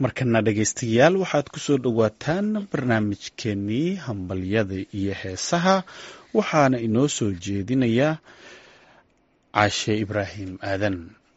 markana dhegaystayaal waxaad ku soo dhowaataan barnaamijkeenii hambalyada iyo heesaha waxaana inoo soo jeedinaya caashe ibraahim aadan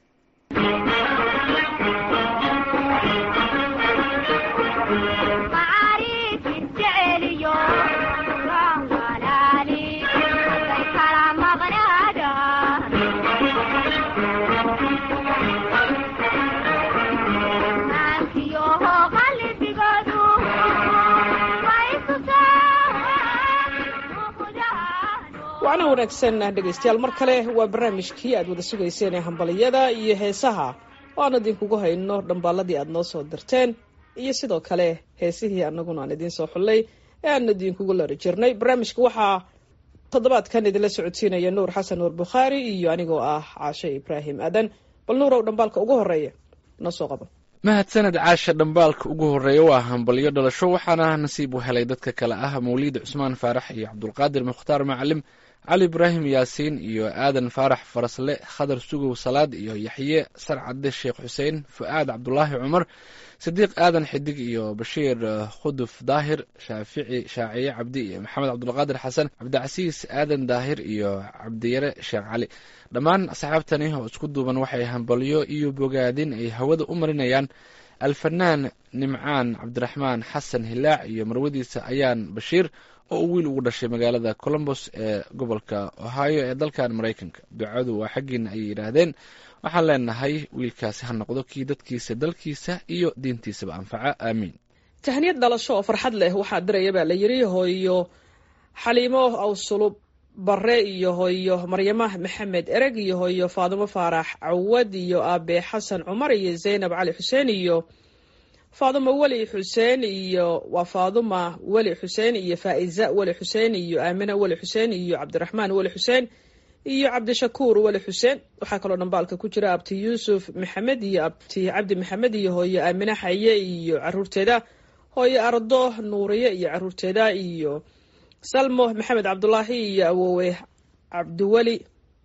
wacna wanaagsan dhegaystayaal mar kale waa barnaamijkii aad wada sugayseen ee hambaliyada iyo heesaha oo aan idinkugu hayno dhambaaladii aad noo soo dirteen iyo sidoo kale heesihii annaguna aan idiin soo xullay ee aan idinkugu lari jirnay barnaamijka waxaa toddobaadkan idinla socodsiinaya nuur xasan nuur bukhaari iyo anigoo ah caashe ibraahim aadan bal nuurow dhambaalka ugu horeeya noo soo qabo mahadsaned caasha dhambaalka ugu horreeya waa hambalyo dhalasho waxaana nasiib u helay dadka kale ah mawliid cusmaan faarax iyo cabdulqaadir mukhtaar macalim cali ibraahim yaasiin iyo aadan faarax farasle khadar sugow salaad iyo yaxye sarcadde sheekh xuseen fu'aad cabdulaahi cumar sidiiq aadan xidig iyo bashiir khuduf daahir shaafici shaaciye cabdi iyo maxamed cabdulqaadir xasan cabdicasiis aadan daahir iyo cabdiyare sheekh cali dhammaan asxaabtani oo isku duuban waxay hambalyo iyo bogaadin ay hawada u marinayaan alfanaan nimcaan cabdiraxmaan xasan hilaac iyo marwadiisa ayaan bashiir oo uu wiil ugu dhashay magaalada colombos ee gobolka ohio ee dalkan maraykanka ducadu waa xaggiina ayay yidhaahdeen waxaan leenahay wiilkaasi ha noqdo kii dadkiisa dalkiisa iyo diintiisaba anfaca aamiin tahniyad dhalasho oo farxad leh waxaa diraya baa la yidhi hooyo xaliimo awsulub bare iyo hooyo maryama maxamed ereg iyo hooyo faadimo faarax cawad iyo aabe xasan cumar iyo zaynab cali xuseen iyo faaduma weli xuseen iyo waa faaduma weli xuseen iyo faa'iza weli xuseen iyo aamina weli xuseen iyo cabdiraxmaan weli xuseen iyo cabdishakuur weli xuseen waxaa kaloo dhambaalka ku jira abti yuusuf maxamed iyo abti cabdi maxamed iyo hooyo aamine xaye iyo caruurteeda hooyo ardo nuuriye iyo caruurteeda iyo salmo maxamed cabdulaahi iyo awowe cabdiweli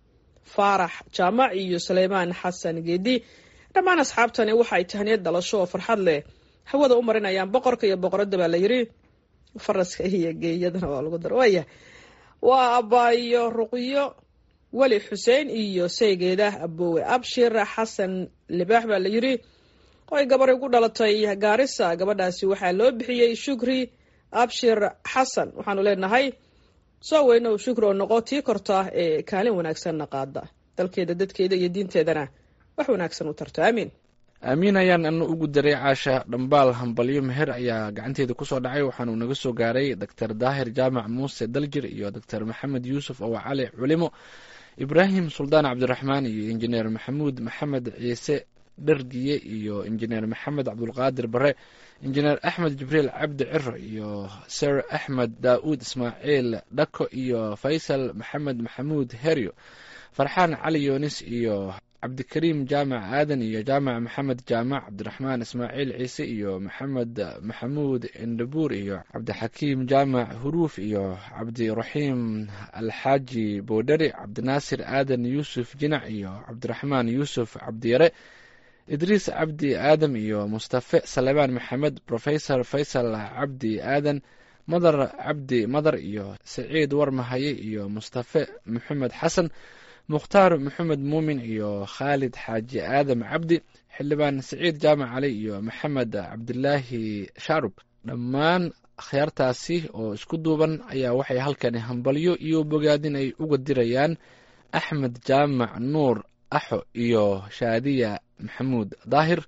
faarax jaamac iyo suleymaan xasan geedi dhammaan asxaabtani waxaay tahniyad dhalasho oo farxad leh hawada u marinayaan boqorka iyo boqoradda baa la yidhi faraska iyo geeyadana waa lagu dar waaya waa abaayo ruqyo weli xuseen iyo saygeeda abowe abshir xasan libaax baa la yidhi oo ay gabar ugu dhalatay gaarisa gabadhaasi waxaa loo bixiyey shukri abshir xasan waxaanu leenahay soo weynow shukri oo noqo tii korta ee kaalin wanaagsanna qaada dalkeeda dadkeeda iyo diinteedana wax wanaagsan u tarto aamiin aamiin ayaan ana ugu daray caasha dhambaal hambalyo meher ayaa gacanteeda kusoo dhacay waxaanuu naga soo gaaray doctor daahir jaamac muuse daljir iyo doctor maxamed yuusuf oo cali culimo ibraahim suldaan cabdiraxmaan iyo injineer maxamuud maxamed ciise dhergiye iyo injineer maxamed cabdulqaadir bare injineer axmed jibriil cabdi ciro iyo sir axmed daa'uud ismaaciil dhako iyo faysal maxamed maxamuud heryo farxaan cali yoonis iyo cabdikariim jaamac aadan iyo jaamac maxamed jaamac cabdiraxmaan ismaaciil ciise iyo maxamed maxamuud indhabuur iyo cabdixakiim jaamac huruuf iyo cabdiraxiim alxaaji boodheri cabdinaasir aadan yuusuf jinac iyo cabdiraxmaan yuusuf cabdiyare idriis cabdi aadam iyo mustafe salebaan maxamed rofesor faysal cabdi aadan madar cabdi madar iyo saciid warmahaye iyo mustafe maxamed xasan mukhtaar maxamed muumin iyo khaalid xaaji aadam cabdi xildhibaan saciid jaamac cali iyo maxamed cabdilaahi shaarub dhammaan akhyaartaasi oo isku duuban ayaa waxay halkani hambalyo iyo bogaadin ay uga dirayaan axmed jaamac nuur axo iyo shaadiya maxamuud daahir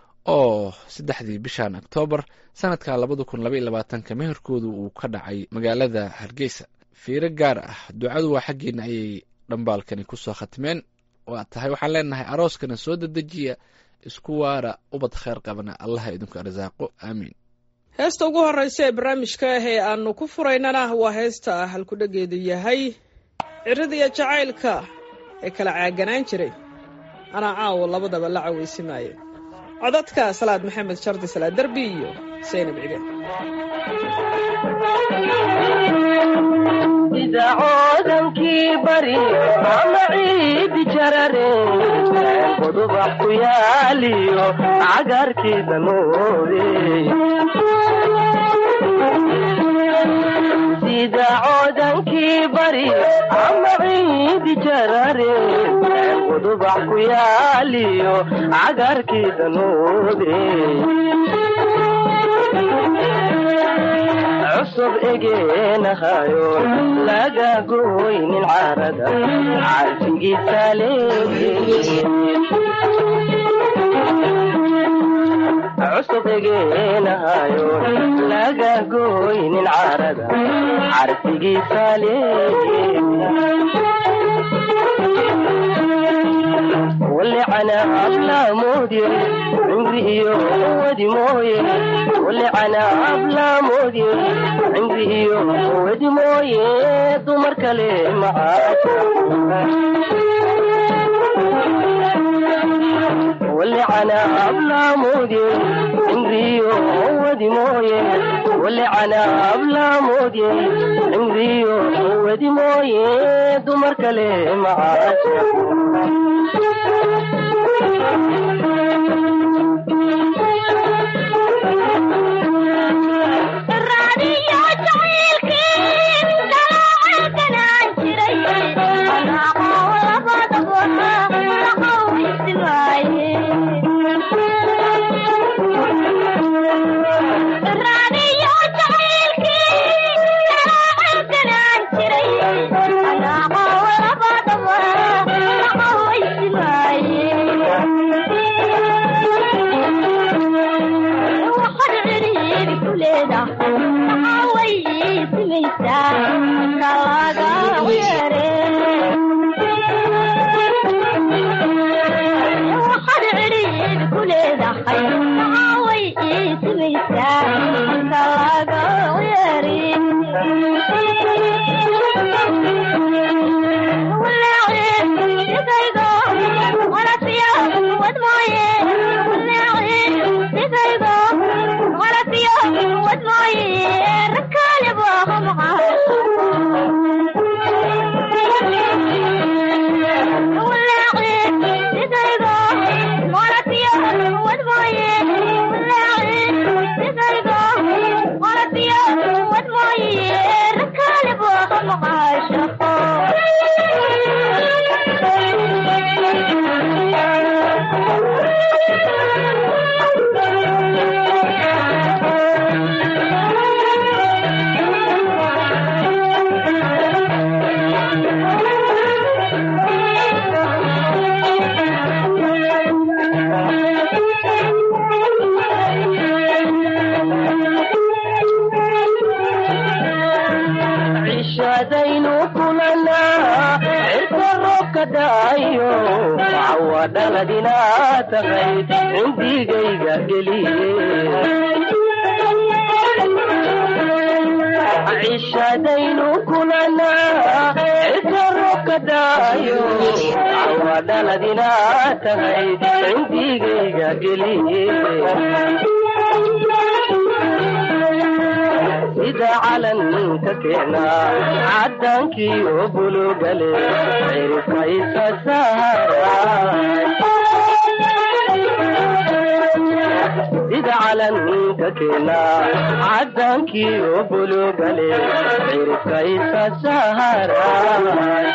oo saddexdii bishan oktoobar sanadka labada kun labaiyo labaatanka meherkoodu uu ka dhacay magaalada hargeysa fiiro gaar ah ducadu waa xaggeena ayay dhambaalkani kusoo khatmeen waa tahay waxaan leenahay arooskana soo dedejiya isku waara ubad kheyr qabana allaha idinku arsaaqo aamiin heesta ugu horeysa ee barnaamijka ah ee aanu ku furaynana waa heesta halkudhageedu yahay cirada iyo jacaylka ee kala caaganaan jiray anaa caawo labadaba la caweysimaayo codadka salaad maxamed shardi salaad derbi iyo saynab cige sida coodankii bari ama ciidi jarare qodubax ku yaaliyo cagaarkii danuure sida coodankii bari ama ciidi jarare qodubax ku yaaliyo cagaarkii danuure cusub egeenahayo laga goynin carada carfigiisa leeye cusub egeenahayo laga goynin carada carfigiisa leeye walicana ablaamodye cimri iyo wadi mooye walicana ablaamodye cimri iyo wadi mooye dumar kale macaasha walicana ablaamodye cimri iyo wadi mooye walicana ablaamodye cimri iyo wadi mooye dumar kale macaasha cishadaynu kulanaa cirka roobka daayo cawa dhaladinaa tahay cindigayga geliye cishadaynu kulanaa cirka roobka daayo cawa dhaladinaa tahay cindigayga geliye sida calanka keenaa cadaankii oo bulugale cirka isa saaray sida calanka keenaa cadaankii oo bulugale cirka isa saaray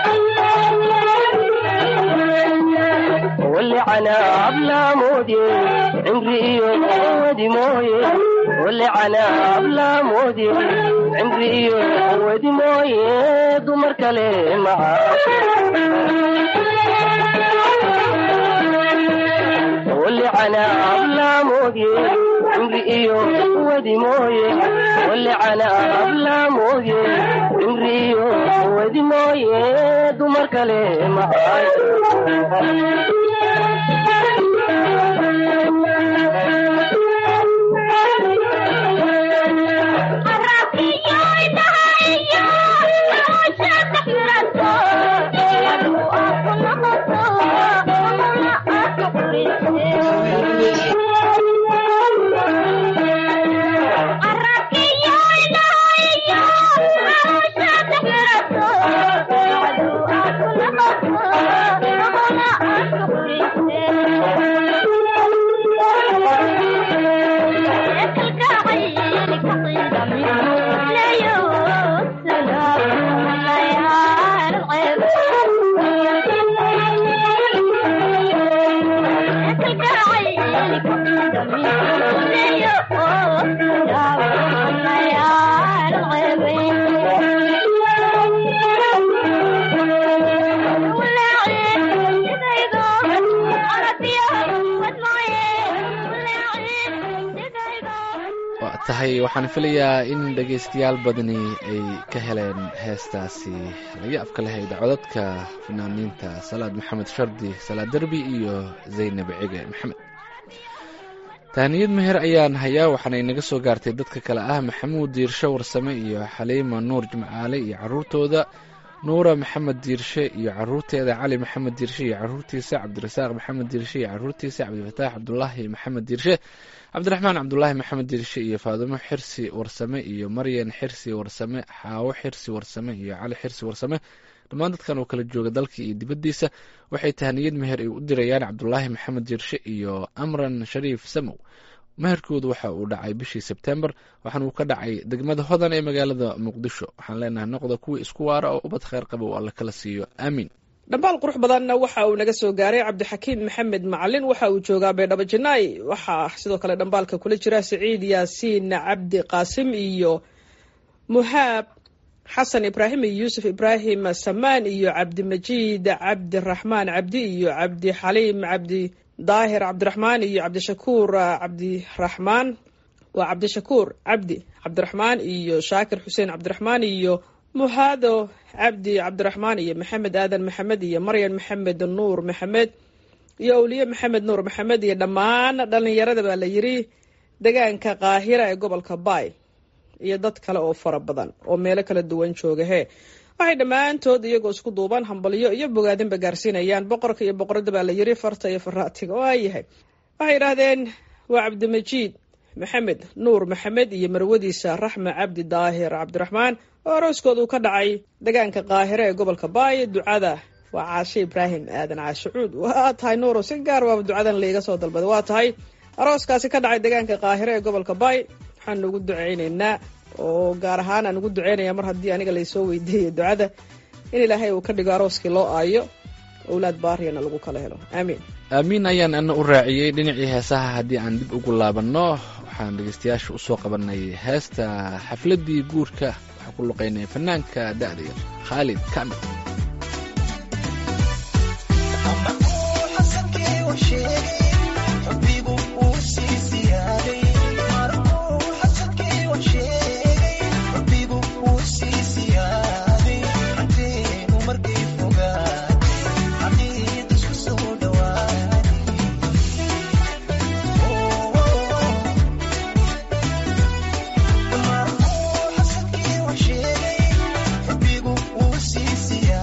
walicana ablaamodye cimri iyo wadi mooye walicana ablaamodye cimri iyo wadi mooye dumar kale macaasha walicana ablaamodye cimri iyo wadi mooye walicana ablaamodye cimri iyo wadi mooye dumar kale macaasha Arraquillo y la waa tahay waxaan filayaa in dhegaystayaal badani ay ka heleen heestaasi laga afka lahayd codadka fanaaniinta salaad maxamed shardi salaad derbi iyo zaynab cige maxamed tahniyad meher ayaan hayaa waxaana inaga soo gaartay dadka kale ah maxamuud diirshe warsame iyo xaliima nuur jimcaale iyo caruurtooda nuura maxamed diirshe iyo caruurteeda cali maxamed diirshe iyo caruurtiisa cabdirasaaq maxamed diirshe iyo caruurtiisa cabdifataax cabdulaahi maxamed diirshe cabdiraxmaan cabdulaahi maxamed diirshe iyo faadumo xirsi warsame iyo maryan xirsi warsame xaawo xirsi warsame iyo cali xirsi warsame dhammaan dadkan oo kala jooga dalka iyo dibaddiisa waxay tahniyad meher ay u dirayaan cabdulaahi maxamed diirshe iyo amran shariif samow meherkoodu waxa uu dhacay bishii sebtembar waxaana uu ka dhacay degmada hodan ee magaalada muqdisho waxaan leenahay noqda kuwii isku waara oo ubad kheyr qaba oo alla kala siiyo aamiin dhambaal qurux badanna waxa uu naga soo gaaray cabdixakiim maxamed macalin waxa uu joogaa baydhabo janaay waxaa sidoo kale dhambaalka kula jira siciid yaasiin cabdi qaasim iyo muhaab xasan ibraahim iyo yuusuf ibraahim samaan iyo cabdimajiid cabdiraxmaan cabdi iyo cabdixaliim cabdi daahir cabdiraxmaan iyo cabdishakuur cabdiraxmaan waa cabdishakuur cabdi cabdiraxmaan iyo shaakir xuseen cabdiraxmaan iyo muhaado cabdi cabdiraxmaan iyo maxamed aadan maxamed iyo maryan maxamed nuur maxamed iyo awliye maxamed nuur maxamed iyo dhammaan dhalinyarada baa la yiri degaanka qaahira ee gobolka baay iyo dad kale oo fara badan oo meelo kala duwan jooga hee waxay dhammaantood iyagoo isku duuban hambalyo iyo bogaadinba gaarsiinayaan boqorka iyo boqorada baa la yiri farta iyo faraatiga oo ayahay waxay yidhaahdeen waa cabdimajiid maxamed nuur maxamed iyo marwadiisa raxme cabdi daahir cabdiraxmaan oo arooskooda uu ka dhacay degaanka qaahire ee gobolka baay ducada waa caashe ibraahim aadan caashicuud waa tahay nuuro si gaar waaba ducadan laiga soo dalbaday waa tahay arooskaasi ka dhacay degaanka qaahire ee gobolka baay waxaan ugu duceyneynaa oo gaar ahaan aan ugu duceynaya mar haddii aniga laysoo weydiiyay ducada in ilaahay uu ka dhigo arooskii loo aayo owlaad baariyana lagu kala helo aamiin aamiin ayaan ana u raaciyey dhinacii heesaha haddii aan dib ugu laabanno waxaan dhegeystayaasha usoo qabanay heesta xafladdii guurka waxaa ku luqeynaya fanaanka da'da yar khaalid kamil Yeah.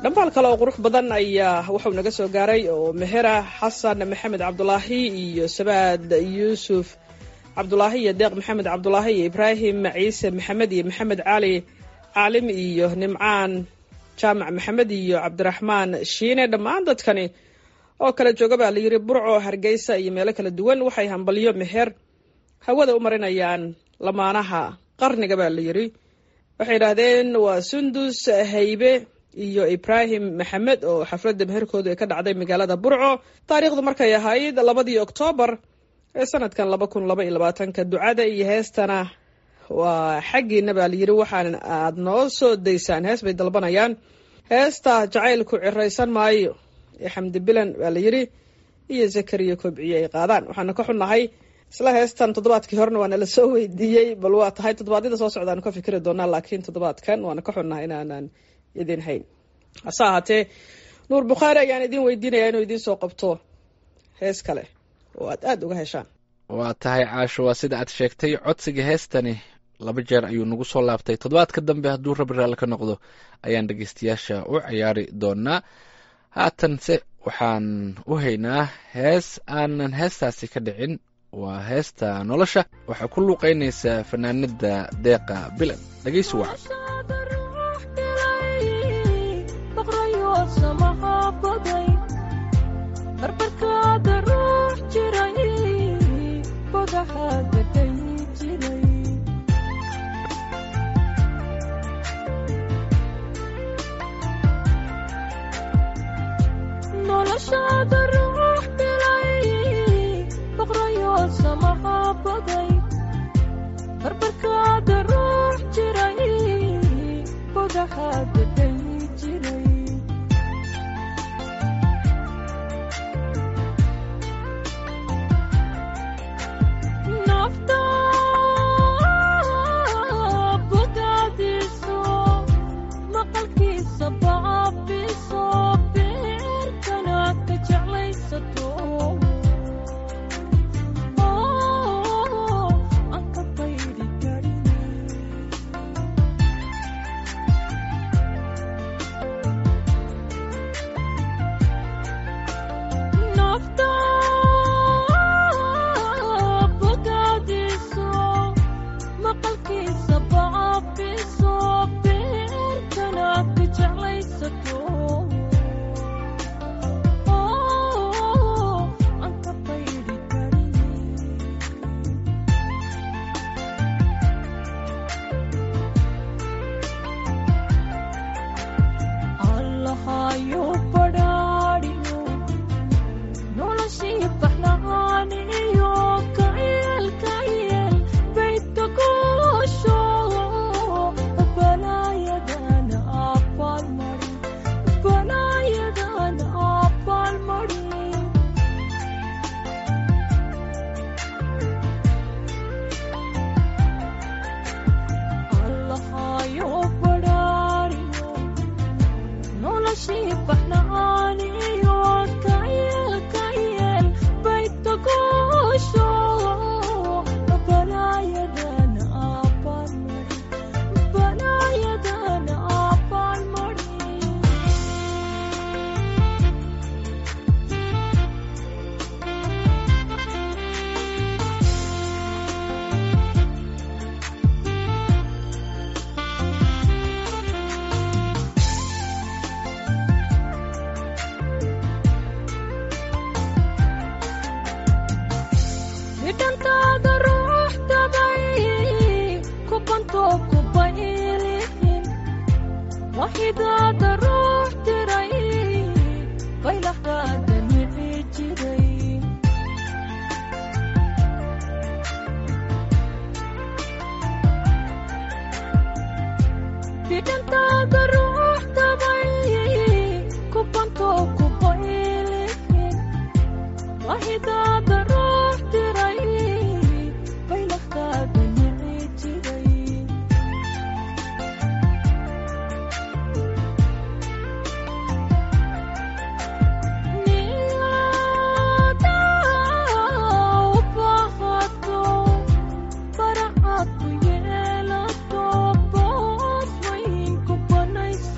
dhambaal kale oo qurux badan ayaa wuxuu naga soo gaaray oo mehera xasan maxamed cabdulaahi iyo sabaad yuusuf cabdulaahi iyo deeq maxamed cabdulaahi iyo ibraahim ciise maxamed iyo maxamed cali caalim iyo nimcaan jaamac maxamed iyo cabdiraxmaan shiine dhammaan dadkani oo kala jooga baa la yidhi burco hargeysa iyo meelo kala duwan waxay hambalyo meher hawada u marinayaan lamaanaha qarniga baa la yidhi waxay yidhaahdeen waa sundus haybe iyo ibraahim maxamed oo xafladda meherkoodu ay ka dhacday magaalada burco taariikhdu markay ahayd labadii oktoobar ee sanadkan laba kun laba iyo labaatanka ducada iyo heestana waa xaggiina baa layidhi waxaan aad noo soo daysaan hees bay dalbanayaan heesta jacaylku ciraysan maayo ee xamdi bilan baa la yidhi iyo zakariya kobciye ay qaadaan waxaana ka xunnahay isla heestan toddobaadkii horena waana la soo weydiiyey bal waa tahay toddobaadyada soo socdaanu ka fikri doonaa laakiin toddobaadkan waana ka xunnahay inaanan idin hayn hase ahaatee nuur bukhaari ayaan idin weydiinaya inuu idiin soo qabto hees kale oo aad aada uga heshaan waa tahay caasho waa sida aad sheegtay codsiga heestani laba jeer ayuu nagu soo laabtay toddobaadka dambe hadduu rabi raalli ka noqdo ayaan dhegeystayaasha u ciyaari doonaa haatanse waxaan u haynaa hees aanan heestaasi ka dhicin waa heesta nolosha waxaa ku luuqaynaysa fanaanada deeqa bilan dhegeysi wacan barbarkaada ruux jiray bagaxaada dayi jiray noloshaada ruux bilay boqrayoo samaxaa baday barbarkaada ruux jiray bagaxaada dayi jiray nafta bogaadiiso maqalkiisa baabiso beerkana ka jeclaysato aan ka bayri karin nafta bogaadiiso maqalkiisa baabiso beerkana ka jeclaysato aan ka bayri karin allahayo badhaadhiyo noloshii baxlahaaniyo kayeel kayeel baydka goosho balaayadana abaalmarin balaayadana abaalmarin allahayo badhaadhiyo noloshii baxlahaaniyo kayeel kayeel baydka goosho balaayadana abaalmarin balaayadana abaalmarin bidhantaada ruux dabay ku bantoo ku baylihin waxidaada ruux diray baylaxdaada nici jiray bidhantaada ruux dabay ku bantoo ku baylihin waxidaada ruux diray baylaxdaada nici jiray niyada u baahato faracaad ku yeelato boos weyn ku banaysa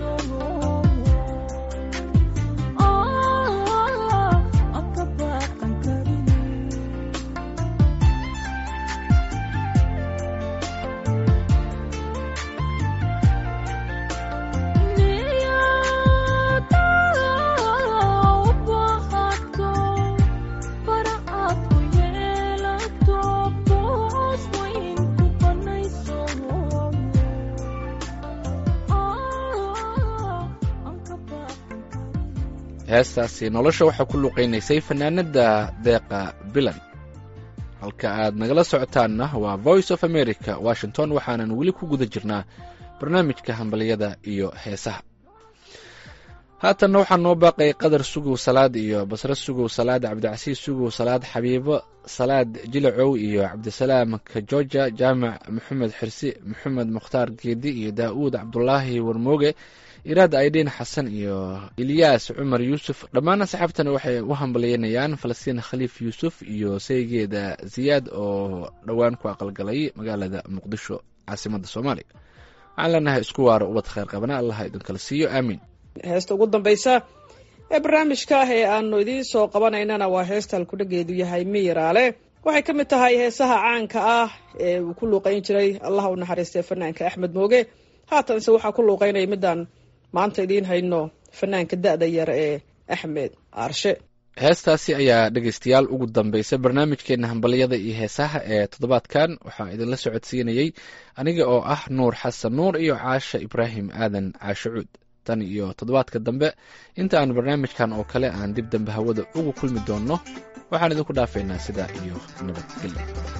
heestaasi nolosha waxaa ku luqaynaysay fanaanada deeqa bilan halka aad nagala socotaanna waa voice of america washington waxaanan weli ku guda jirnaa barnaamijka hambaliyada iyo heesaha haatanna waxaa noo baaqay qadar sugow salaad iyo basre sugow salaad cabdicasiis sugow salaad xabiibo salaad jilacow iyo cabdisalaam kajoja jaamac maxamed xirsi maxamed mukhtaar geedi iyo daa'uud cabdulaahi warmooge iraad aydhiin xasan iyo ilyaas cumar yuusuf dhammaan asxaabtana waxay u hambalyeynayaan falastiin khaliif yuusuf iyo saygeeda ziyaad oo dhowaan ku aqalgalay magaalada muqdisho caasimadda soomaaliya waxaan leenahay isku waaro ubad kheyr qabana allaha idinkala siiyo aamiin heesta ugu dambaysa ee barnaamijka ah ee aanu idiin soo qabanaynana waa heesta halkudhageedu yahay miyiraale waxay ka mid tahay heesaha caanka ah ee uu ku luuqayn jiray allah u naxariistay fanaanka axmed mooge haatanse waxaa ku luuqaynaya midaan maanta idiin hayno fanaanka da-da yar ee axmed aarshe heestaasi ayaa dhegeystayaal ugu dambaysa barnaamijkeena hambalyada iyo heesaha ee toddobaadkan waxaa idinla socodsiinayey aniga oo ah nuur xasan nuur iyo caasha ibraahim aadan caashe cuud tan iyo toddobaadka dambe inta aan barnaamijkan oo kale aan dib dambe hawada ugu kulmi doonno waxaan idinku dhaafaynaa sidaa iyo nabadgelyo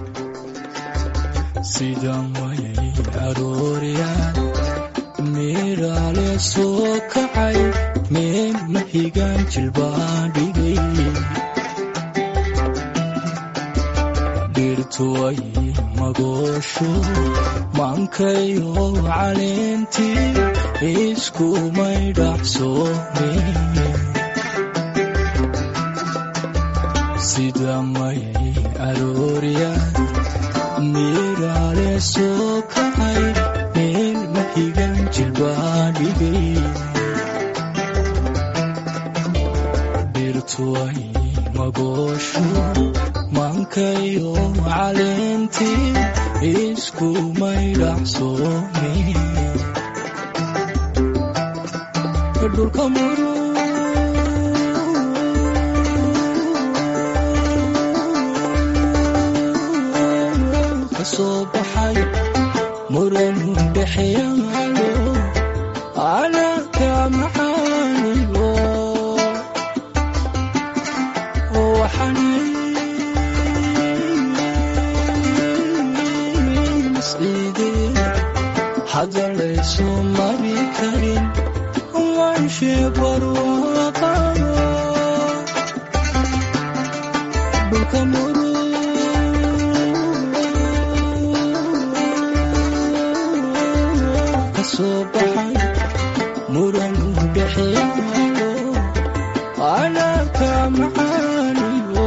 sida mayay arooriyaan meeraale soo kacay meel mahigaan jilbaan dhigay dhirtuway magoosho maankayo caleentii iskumay dhacsoomeen sida mayay arooriyaan meeraale soo kacay meel mahigaan jilbaan dhigay dhirtuway magoosho maankayo caleentii iskumay dhacsoomeen dhulka muru kasoo baxay muran dhexyaalo calaaka macaanigo waxaan isciideen hadalayso mari karin wanshe barwaaqada dhulka muru kasoo baxay muran dhexyaalo calaaka macaanigo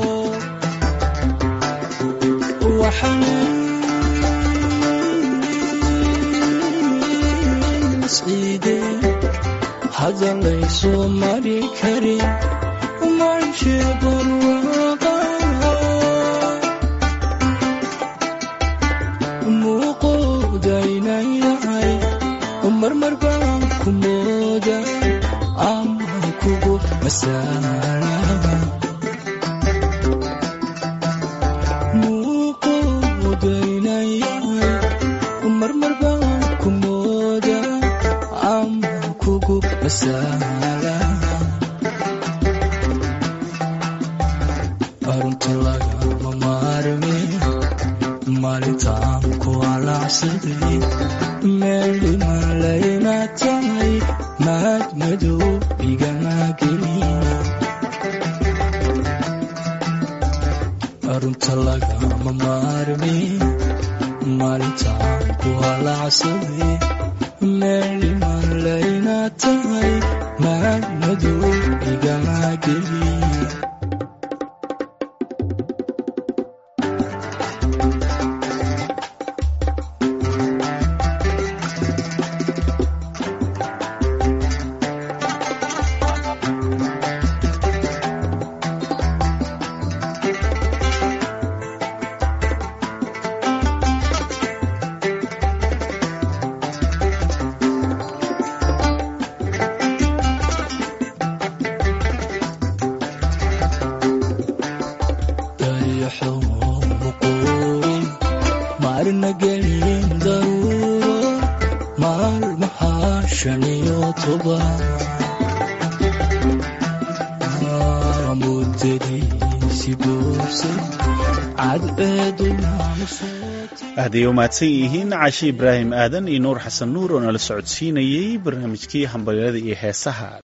waxaan isciideen hadalayso mari karin manshe barwaaqada muuqoodaynan yahay marmar baan ku mooda ama kugu masaala muuqoodaynan yahay marmar baan ku mooda ama kugu masaala arunta lagama maarme maalintaan ku alaacsaday meel dhiman layna tahay maad madow igama gelin arunta lagama maarme maalintaan ku alaacsaday meel dhiman layna tahay maad madow igama gelin dayaxo muquurin maarna gelin daruuro maalmaha shan iyo toban mudadiisi buursan cadceeduna aaday u mahadsan yihiin cashe ibraahim aadan iyo nuur xasan nuur oo nala socodsiinayey barnaamijkii hambalyada iyo heesaha